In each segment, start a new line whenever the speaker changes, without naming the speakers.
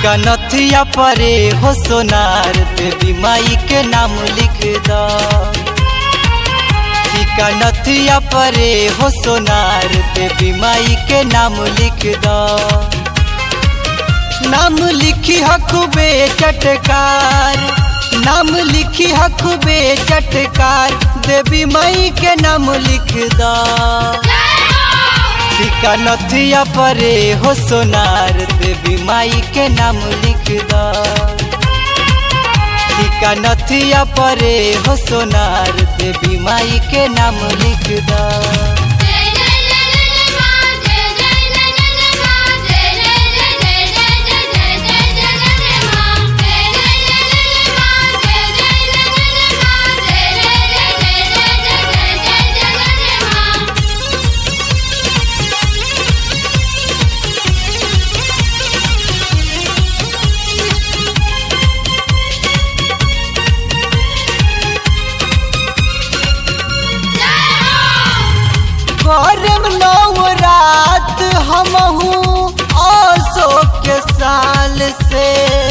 टीका नथिया परे हो सोनार देवी माई के नाम लिख द टीका नथिया परे हो सोनार देवी माई के नाम लिख द नाम लिखी हकुबे चटकार नाम लिखी हकुबे चटकार देवी माई के नाम लिख द टीका नथिया परे हो सोनार देवी माई के नाम लिख द टीका नथिया परे हो सोनार देवी माई के नाम लिख द
जय जय जय जय मां जय जय जय जय मां जय जय जय जय जय जय जय जय जय मां जय जय जय जय मां जय जय जय जय मां जय जय जय जय जय जय जय मां
करम नवरात हमहू अशोक के साल से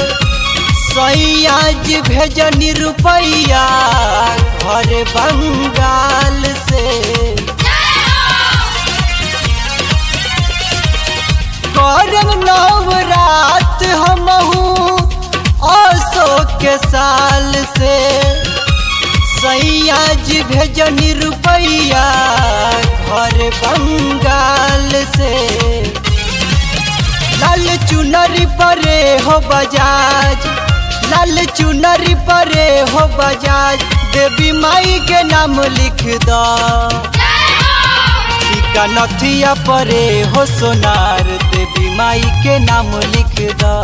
सैयाज भेजनी रुपैया घर बंगाल से करम नवरात हमहू अशोक के साल से सैयाज भेजनी रुपैया घर बंगाल से लाल चुनरी परे हो बजाज लाल चुनरी परे हो बजाज देवी माई के नाम लिख द टीका नथिया परे हो सोनार देवी माई के नाम लिख द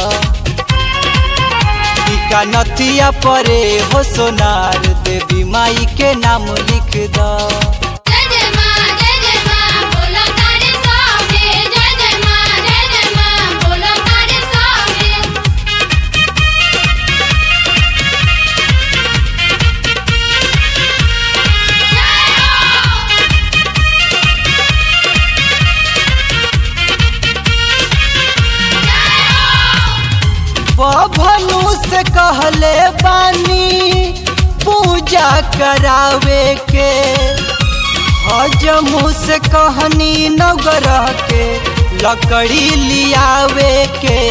टीका नथिया परे हो सोनार देवी माई के नाम लिख द
जय जय मां जय जय मां बोलो तारे सामने जय जय मां जय जय मां बोलो तारे सामने
बभनु से कहले बानी पूजा करावे के हजमू से कहनी नवग्रह के लकड़ी लियावे के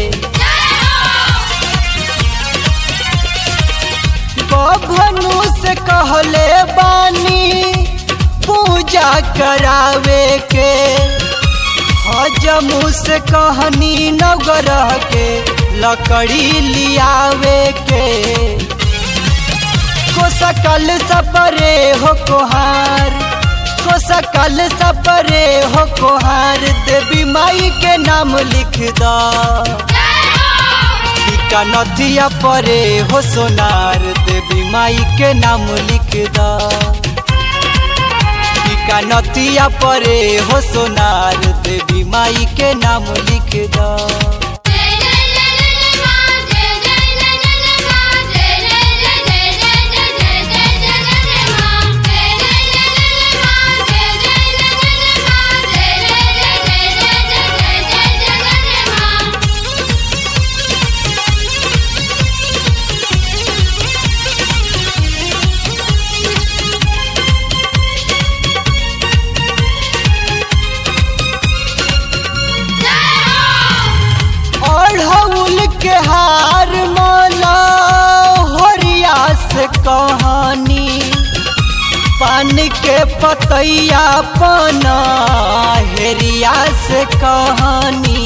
बभनु से कहले बानी पूजा करावे के हजमू से कहनी नवग्रह के लकड़ी लियावे के को सकल सपरे हो कोहार को सकल सपरे हो कोहार देवी माई के नाम लिख द टीका नथिया परे हो सोनार देवी माई के नाम लिख द टीका नथिया परे हो सोनार देवी माई के नाम लिख द
जय जय जय जय मां जय जय जय जय मां जय जय जय जय जय जय जय जय मां जय जय जय जय मां जय जय जय जय मां जय जय जय जय जय जय मां
अढ़ौल के हार माला होरिया से कहानी पान के पतैया पना हेरिया से कहानी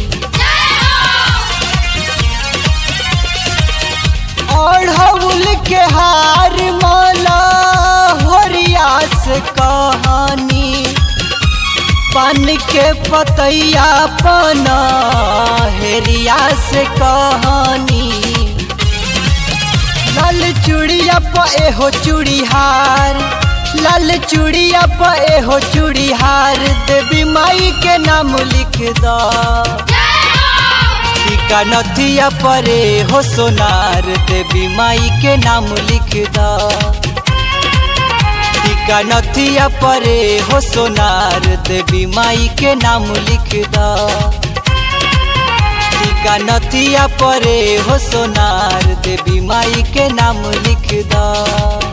अढ़ौल के हार माला होरिया से कहानी पान के पतैया पना हेरिया से कहानी लाल चूड़िया पे हो चूड़ीहार लाल चूड़िया पे हो चूड़ीहार देवी माई के नाम लिख द टीका नथिया परे हो सोनार देवी माई के नाम लिख द टीका नथिया परे हो सोनार देवी माई के नाम लिख द टीका नथिया परे हो सोनार देवी माई के नाम लिख द